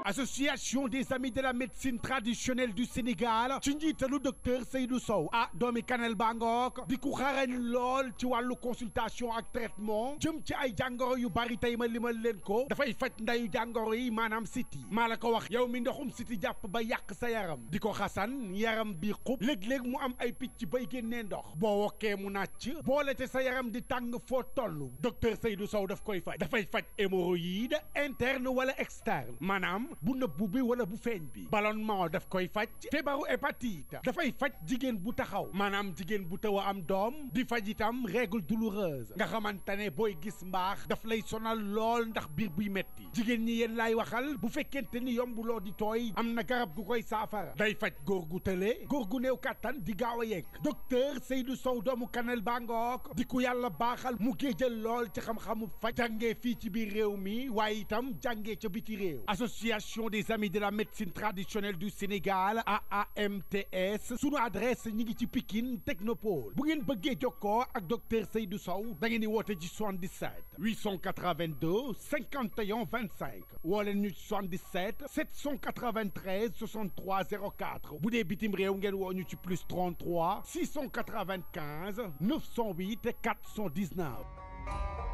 association des amis de la médecine traditionnelle du Sénégal ci njiitalu docteur Seydou Sow ah doomi Kanel Bangook di ku xarañ lool ci wàllu consultation ak traitement jëm ci ay jàngoro yu bari tey ma limal leen ko dafay faj ndayu jàngoro yi maanaam siti maa la ko wax yow mi ndoxum siti jàpp ba yàq sa yaram di ko xasan yaram bi xub léeg-léeg mu am ay picc bay génnee ndox boo wokkee mu nàcc boole te sa yaram di tàng foo toll docteur Seydou Sow daf koy faj dafay faj hémorroïde interne wala externe maanaam bu nëbbu bi wala bu feeñ bi ballonnement daf koy faj feebaru hépatite dafay faj jigéen bu taxaw maanaam jigéen bu taw a am doom di faj itam règle douloureuse nga xamante ne booy gis mbaax daf lay sonal lool ndax biir buy metti jigéen ñi yéen laay waxal bu fekkente ni yombuloo di tooy am na garab gu koy saafara day faj góor gu tële góor gu néew kàttan di gaaw a yegg docteur Seydou Sow doomu Kanel Bangook di ku yàlla baaxal mu géejal lool ci xam-xamu faj jàngee fii ci biir réew mi waaye itam jàngee ca biti réew association des amis de la médecine traditionnelle du Sénégal AAMTS sunu adresse ñi ngi ci Pikine Technopole bu ngeen bëggee jokkoo ak docteur Seydou Sow da ngeen di woote ci 77 882 51 25 woo leen ñu ci 77 793 63 04 bu dee bitim réew ngeen woo ñu ci plus 33 695 908 419.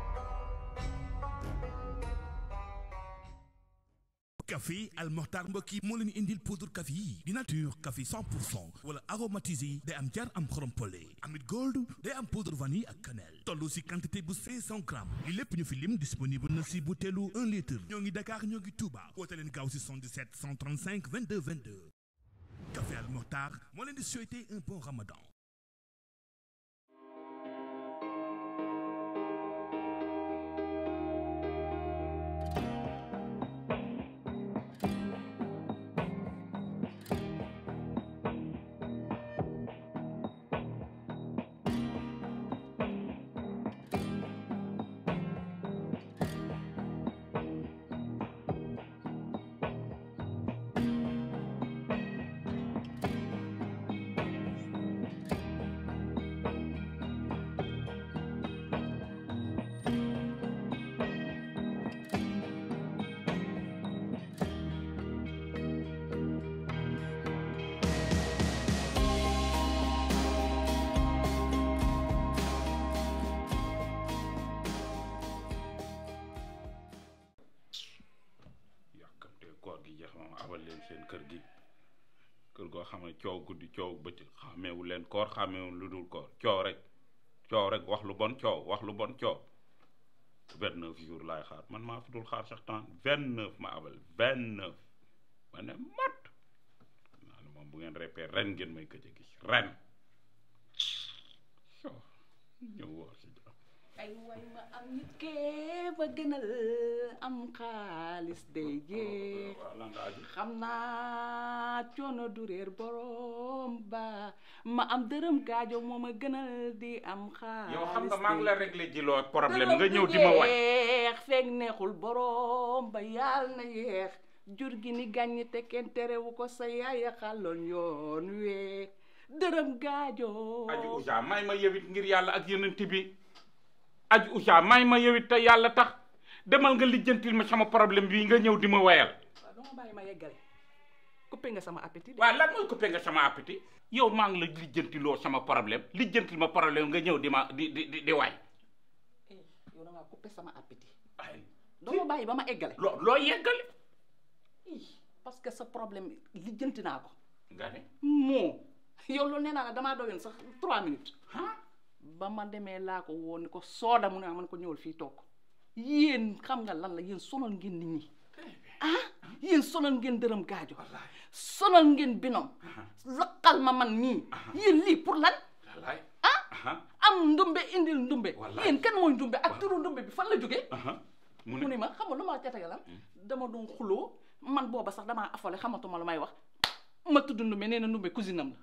café Al Mokhtar mbokk yi moo leen indil poudre café yi di nature café 100 pour cent wala aromatisé day am jar am xorom pole amit gold day am poudre vanille ak cannelle toll si quantité bu 500 grammes li lépp ñu fi lim disponible na si butéelu 1 litre ñoo ngi Dakar ñoo ngi Touba woote leen gaaw si 77 135 22 22 café Al Mokhtar moo leen di souhaiter un bon ramadan yàkkamte koor gi jeex moom abal leen seen kër gi kër goo xam ne coow guddi coow bëccëg xàmmeewu leen koor xàmmeewu lu dul koor coow rek coow rek wax lu bon coow wax lu bon coow vingt neuf jours laay xaar man maa fi dul xaar sax temps vingt neuf ma abal vingt neuf ma ne mat naa ne moom bu ngeen repère ren ngeen may gëj a gis ren so ñëw woor si jàmm ay way ma am nit kee ba gënal am xaalis day jeex waaw lan nga aju xam naa coono du réer borom ba ma am dërëm gaajo moo ma gënal di am xaalis yow xam nga maa ngi la day réglé ji loo problème dërëm nga du ñëw di ma way jeex feeg neexul borom ba yàlla na yeex jur gi ni gàññi te kenn terewu ko sa yaaya xàlloon yoon wee dërëm gaajo aju usa may ma yewit ngir yàlla ak yenent bi aju usa may ma yewit te yàlla tax demal nga lijjantil ma sama problème bii nga ñëw di ma wayal waaw dama bàyyi ma yeggale coupé nga sama appétit de. waaw lan mooy coupé nga sama appétit yow maa ngi la lijjantiloo sama problème lijjantil ma problème nga ñëw di ma di di di di way Eh, yow da ngaa coupé sama appétit ay doo ma bàyyi ba ma eggale loo loo yeggale Ih, parce que sa problème lijjanti naa ko nga ne moo yow loolu nee naa la damaa doyoon sax trois minutes ah ba ma demee laa ko woon ni ko sooda mu ne man ko ñëwal fii toog yéen xam nga lan la yéen sonal ngeen nit ñi ah yéen sonal ngeen dërëm gaajo sonal ngeen binom laqal ma man nii yéen lii pour lan wallaay ah aha am ndumbe indil ndumbe Wallaay. yéen kan mooy ndumbe ak turu ndumbe bi fan la jógee aha mu mu ne ni ma xam nga lu ma catagalam dama doon xuloo man booba sax damaa affolé xamatuma lu may wax ma tudd ndumbe nee na ndumbe cousine am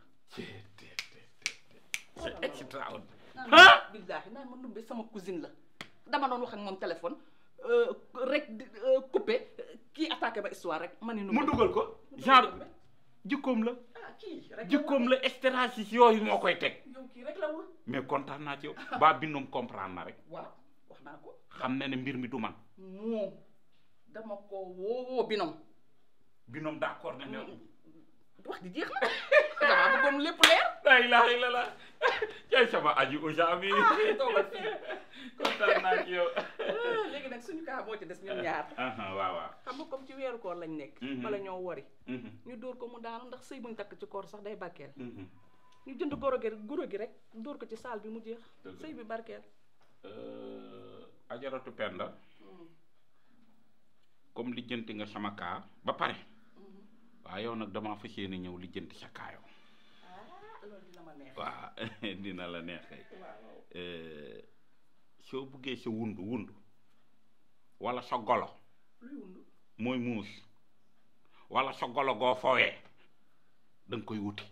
c'est extraordinaire la ah billaahi naan ma ndumbe sama cousine la dama doon wax ak moom téléphone euh, rek di euh, coupé kii attaqué ba histoire rek ma ni ndumbe mu dugal ko genre jikkoom la ah kii rek jikkoom la stratégie yooyu moo koy teg yow kii rek la wul mais kontaan naa ci yow ba bindum comprendre na rek waaw wax naa ko xam na ne mbir mi du man moom dama ko woowoo binom binom d'accord na ne wax ji jeex na damaa bëggoon lépp leer la ilaha illallah cay sama aji usa bi toogal fii kontaan naa ci yow léegi nag suñu kaa moo ci des ñun ñaar aha waaw waaw xam nga comme ci weeru koor lañ nekk Mhm. wala ñoo wari Mhm, ñu dóor ko mu daanu ndax sëy buñ takk ci koor sax day barkeel mhm. ñu jënd goro gi goro gi rek dóor ko ci saal bi mu jeex Dëgg la. sëy bi barkeel Euh, ajaratu penda comme lijjanti nga sama kaa ba pare waaw yow nag damaa fas yéene ñëw lijjanti sa kaa yow ah loolu dina ma neex waaw dina la neex kay waaw Euh, soo buggee sa wundu wundu wala sa golo luy wundu mooy muus wala sa golo goo fowee da nga koy wuti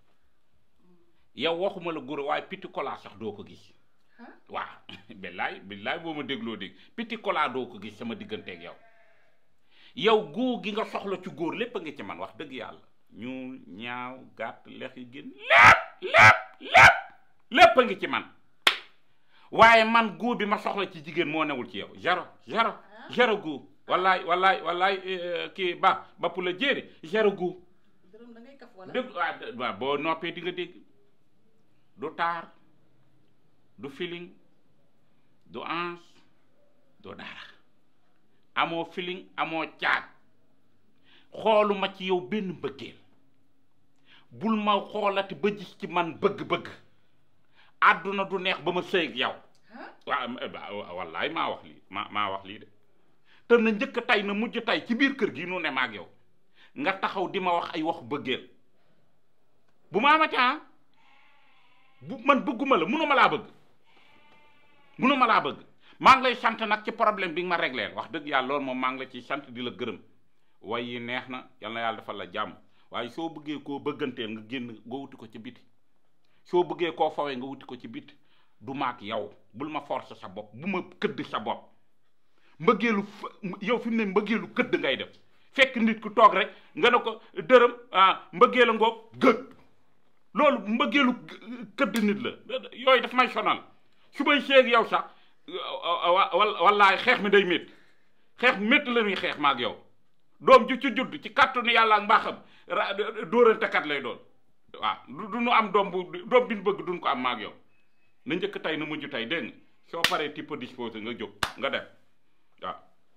yow waxuma la guro waaye piti kolaa sax doo ko gis ah waaw billaay billaay boo ma dégloo dégg piti kolaa doo ko gis sama digganteeg yow yow góor gi nga soxla ci góor lépp a ngi ci man wax dëgg yàlla ñuul ñaaw gàtt lex yi gën lépp lépp lépp lépp a ngi ci man waaye man góor bi ma soxla ci jigéen moo newul ci yow zéro zéro zéro góor wallaay wallaay wallaay eh, kii ba ba pour la jéeri zéro góor dërëm da ngay kaf wala dëgg waaw d- waaw boo noppee di nga dégg du taar du feeling du ans du dara amoo feeling amoo caag xooluma ci yow benn mbëggeel bul ma xoolati ba gis ci man bëgg-bëgg àdduna du neex ba ma sëy ak yow ah waaw wallaay maa wax lii maa maa wax lii de te na njëkk tey na mujj tey ci biir kër gi nu ne maag yow nga taxaw di ma wax ay wax bëggeel bu ma amati ah bu man bëgguma la munuma laa bëgg munuma laa bëgg maa ngi lay sant nag ci problème bi nga ma régleel wax dëgg yàlla loolu moom maa ngi la ciy sant di la gërëm way yi neex na yal na yàlla defal la jàmm waaye soo bëggee koo bëgganteel nga génn nga wuti ko ci biti soo bëggee koo fawee nga wuti ko ci biti du maak yow bul ma forcer sa bopp bu ma këdd sa bopp mbëggeelu f- yow fi mu ne mbëggeelu këdd ngay def fekk nit ku toog rek nga ne ko dërëm ah mbëggeel a ngoog gëg loolu mbëggeelu g- këdd nit la yooyu daf may sonal su may seeg yow sax wa- wa- wallaay xeex mi day métti xeex métti la ñuy xeex maak yow doom ju ci judd ci kàttanu yàlla ak mbaaxam ra dóorantekat lay doon waaw du du nu am doom bu doom bi ñu bëgg duñ ko am maak yow na njëkk tey na mujj tey dégg nga soo paree type disposé nga jóg nga dem waaw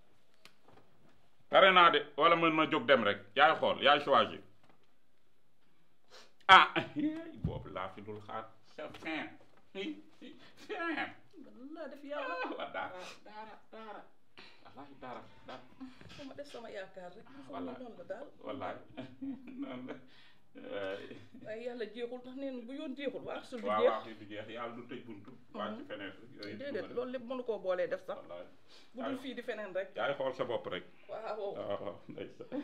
pare naa de wala man ma jóg dem rek yaay xool yaay choisir ah boobu laa fi dul xaar c'est fin fin laa def yàlla wa daara daara daara wallaahi daara daara sama def sama yaakaar rek Wallaay. noonu la daal wallaahi noonu la waaye yàlla jeexul ndax neen bu yoon jeexul waa sul du waaw jeex waaw fii du jeex yàlla du tëj buntu waa ci fenêtre yooyu déedéet loolu lépp mënu koo boolee def sax wallaahi bu dul fii di feneen rek yaay xool sa bopp rek waaw waaw waaw ndeysaan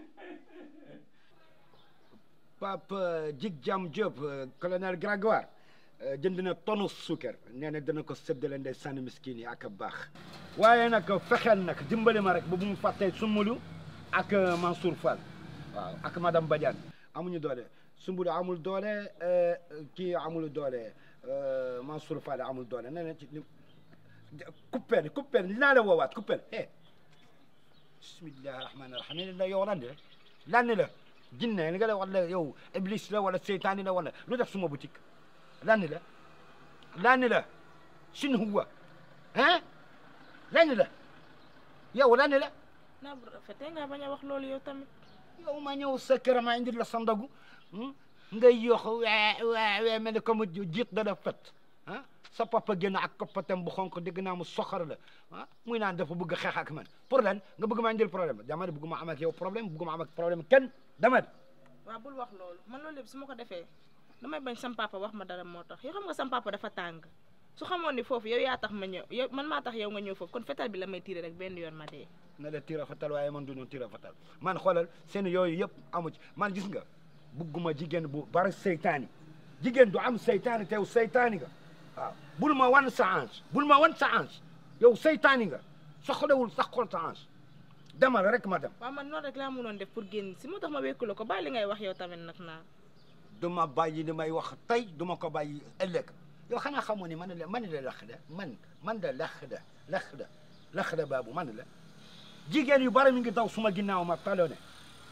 Pape Djig Jam Diop colonel Grégoire jënd na tonu suukar nee na dana ko séddale ndey sànni miskin yi ak a baax waaye nag fexeel nag dimbali ma rek ba bu mu fàttee Sumbulu ak Mansour Fall waaw ak madame Badiane amuñu doole Sumbulu amul doole euh, kii amul doole euh, Mansour Fall amul doole nee na ci kuppeel kuppeel dinaa la woowaat kuppeel eh bismillahi rahmaani rahim la yow lan la lan la jinne li nga la wala yow iblis la wala seytaani la wala lu def suma boutique lan la lan la sin huwa hein lan la yow lan la naa bu rafetee nga bañ a wax loolu yow tamit yow ma ñëw sa kër ma indi la sa ndogu ngay yox wee wee wee mel ni comme jiit da la fet ah sa papa génn ak koppatam bu xonk dégg naa mu soxar la ah muy naan dafa bëgg xeex ak man pour lan nga bëgg maa indil problème dama ne bëgguma am ak yow problème bëgguma am ak problème kenn dama ne waaw bul wax loolu man loolu yëpp su ma ko defee damay bañ sam papa wax ma dara moo tax yow xam nga sam papa dafa tàng su xamoon ni foofu yow yaa tax ma ñëw yow man maa tax yow nga ñëw foofu kon fetal bi la may tiire rek benn yoon ma dee na la tira fatal waaye man du ñu tira fatal man xoolal seen yooyu yëpp amu ci man gis nga bugguma jigéen bu bari seytaani jigéen du am seytaani tew seytaani nga waaw bul ma wan sa ange bul ma wan sa ange yow seytaani nga soxlawul sax xool sa ange demal rek ma dem waaw man noonu rek laa mënoon def pour génn si moo tax ma wékku la ko bàyyi li ngay wax yow tamit nag naa du ma bàyyi li may wax tey du ma ko bàyyi ëllëg yow xanaa xamoo ni man la man la lex da man man da lex da lex da lex da baabu man la jigéen yu bari mi ngi daw suma ginnaaw ma talone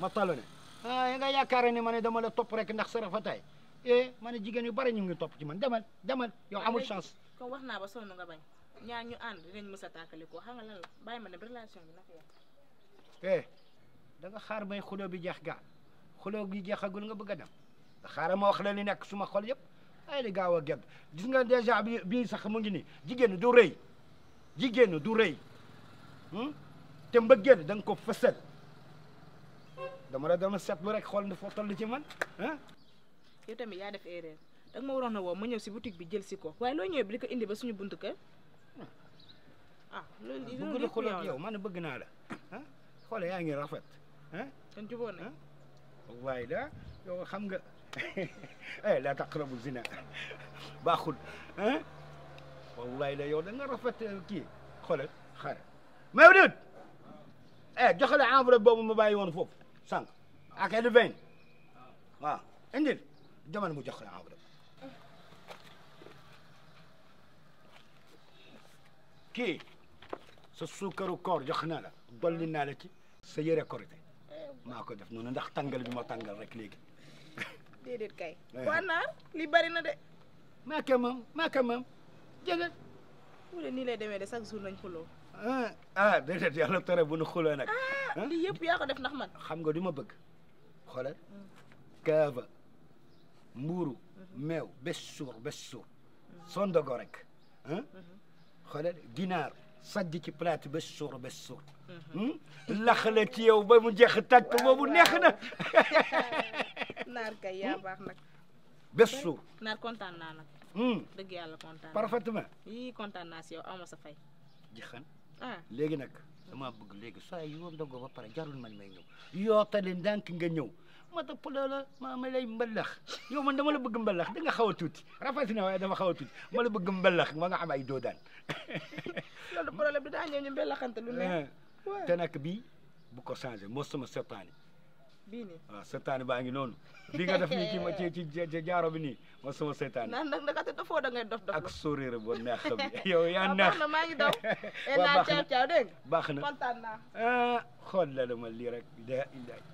ma talu ne ah ya nga yaakaare ne ma ne dama la topp rek ndax sa rafetaay eh ma ne jigéen yu bari ñu ngi topp ci man demal demal yow amul chance comme wax naa ba sonn nga bañ ñaar ñu ànd dinañ mës a tàkkali ko xam nga lan la bàyyi ma ne relation bi naka yàq eh da nga xaar bay xuloo bi jeex gaa xuloo bi jeexagul nga bëgg a dem da xaaral ma wax la li nekk suma xol yëpp ay di gaaw a gedd gis nga dèjà bi bii sax mu ngi nii jigéen du rëy jigéen du rëy hmm? te mbëggeel da nga ko fësal dama la dama seetlu rek xool ne foo toll ci man ah yow tamit yaa def erreur da nga ma waroon a woo ma ñëw si boutique bi jël si ko waaye loo ñëwee bi di ko indi ba suñu buntu kër ah loolu bëgg loolu na lépp xuloo yow ak la yow man bëgg naa la ah xoole yaa ngi rafet ah kon jubóo nañ waaye da yow xam nga eh la taqrabu zina baaxul ah wallahi la yow da nga rafet kii xoolal xaaral Mawlud eh joxe la enveloppe boobu ma bàyyi woon foofu sànq ak el vingt waaw indil jamono mu jox la enveloppe kii sa suukaru koor jox naa la dolli naa la ci sa yëre korité maa ko def noonu ndax tàngal bi ma tàngal rek léegi déedéet kay Eh. waa naar li bari na de maa ko moom maa ko moom jege mu ne nii lay demee de chaque jour nañ xuloo ah ah déedéet yàlla tere bu nu xuloo nag ah lii yëpp yaa ko def ndax man xam nga du ma bëgg xoolal kaava mbuuru meew bés suur bés suur sondogo rek ah xoolal ginaar sajj ci plate bés suur bés suur laxale ci yow ba mu jeex tàkk boobu neex na naar kay yaa baax nag bés suur naar kontaan naa nag hum, dëgg yàlla kontaan naa parfaitement yii kontaan naa si yow aw ma sa fay jixan ah léegi nag dama bëgg léegi saa yoo ndogoo ba pare jarul man may ñëw yootale ndànk nga ñëw ma topp la ma ma lay mbalax yow man dama la bëgg mbalax da nga xaw a tuuti rafet na waaye dama xaw a tuuti ma la bëgg mbalax ma nga am ay doodaan loolu problème bi daa ñëw ñu mbelaxante lu neex te nag bii bu ko changé moo sama setaani bii nii waaw setaani baa ngi noonu bi nga def nii ci ma ci ci ci jaaro bi nii moo sama setaani naan nag ndakate dafoo da ngay dof dof ak sourire bu neex bi yow yaa waaw neex baax na maa ngi daw e Waaw, naa baax na. caaw caaw dégg nga baax na kontaan naa ah xool la ma lii rek da